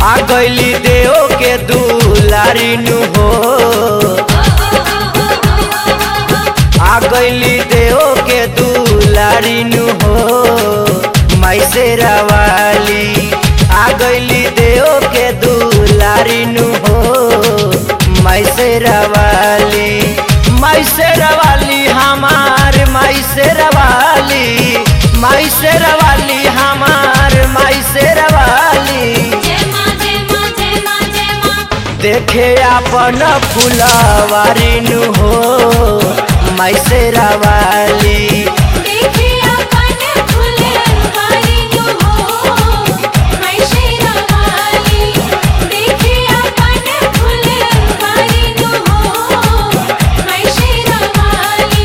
आ गईली देव के दुलारी नु हो आ गईली देव के दुलारी नु हो माई से रवाली आ गईली देव के दुलारी नु हो माई से रवाली माई से रवाली हमार माई से रवाली माई से रवाली हमार माई से रवाली जय मां जय मां जय मां जय मां देखे अपन फुलवारी नु हो माई से रवाली देखे अपन फुलवारी नु हो मैं शेरावाली देखे अपन फुलवारी नु हो मैं शेरावाली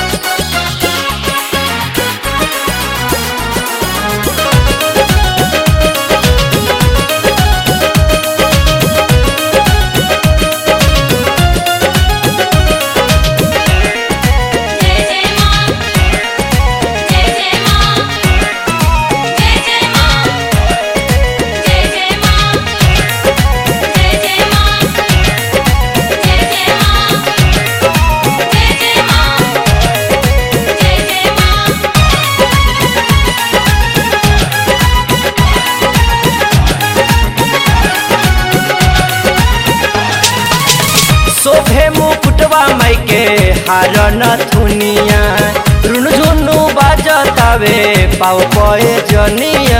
जय जय मां जय जय मां जय जय मां जय जय मां जय जय मां जय जय मां जय जय मां जय जय मां शोभे मुकुटवा माई के हार नथुनिया रुन झुनु बाजतावे पाव पए जनिया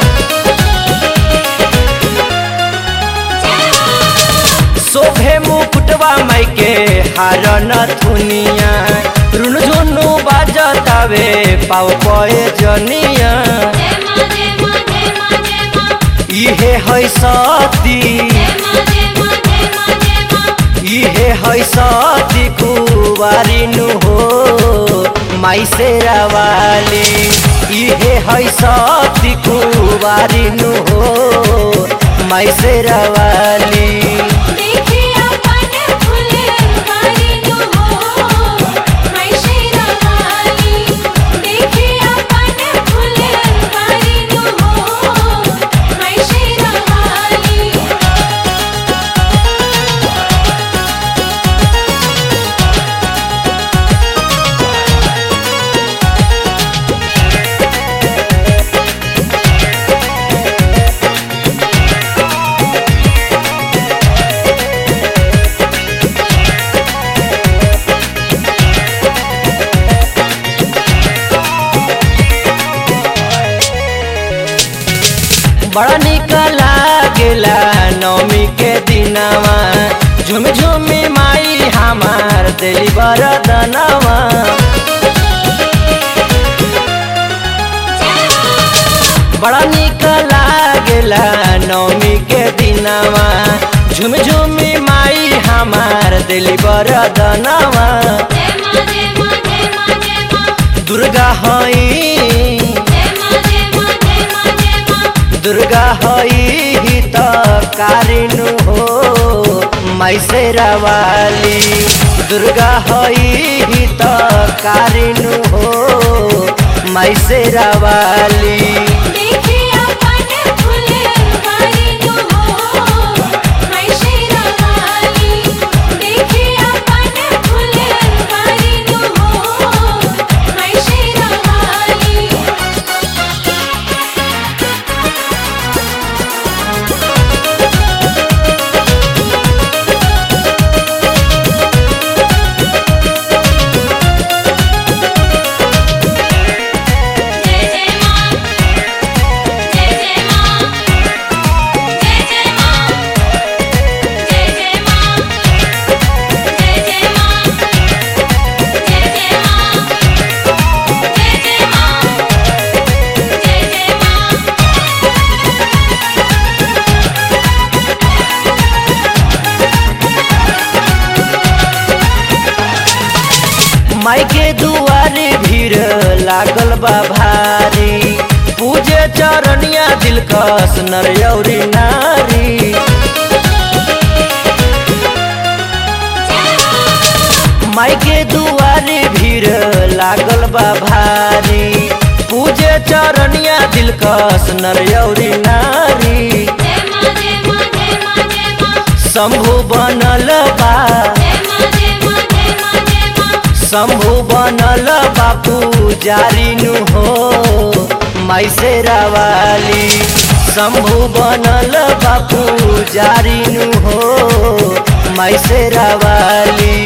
शोभे मुकुटवा माई के हार नथुनिया रुन झुनु बाजतावे पाव पए जनिया जय मां जय मां जय मां जय मां इहे है सती जय मां जय मां जय मां जय मां इहे है सती कुवारी नु हो माई से रवाली इहे है सती कुवारी नु हो माई से रवाली देखे अपन फुलवारी नु हो मैं शेरावाली देखे अपन फुलवारी नु हो मैं शेरावाली बड़ा निक लागेला नवमी के दिनवा झुम झुमी माई हमार दिली बरदनवा बड़ा निक लागेला नवमी के दिनवा झुम झुमी माई हमार दिली बरदनवा जय मां जय मां जय मां जय मां दुर्गा हई जय मां जय मां जय मां जय मां दुर्गा हई हित कारिनु हो माई से रवाली दुर्गा हई हित कारिनु हो माई से रवाली देखे अपन फुलवारी नु हो मैं शेरावाली देखे अपन फुलवारी नु हो मैं शेरावाली जय जय मां जय जय मां जय जय मां जय जय मां जय जय मां जय जय मां जय जय मां जय जय मां माई के दुआरे भीड़ लागल बा भारी पूजे चरनिया दिलकश नर औरी नारी माई के दुआरे भीड़ लागल बा भारी पूजे चरनिया दिलकश नर औरी नारी जय मां जय शंभु बनल बा जय माँ जय माँ जय माँ जय माँ शंभु बनल बापू जारिनु हो माई से रावाली शंभु बनल बापू जारिनु हो माई से रावाली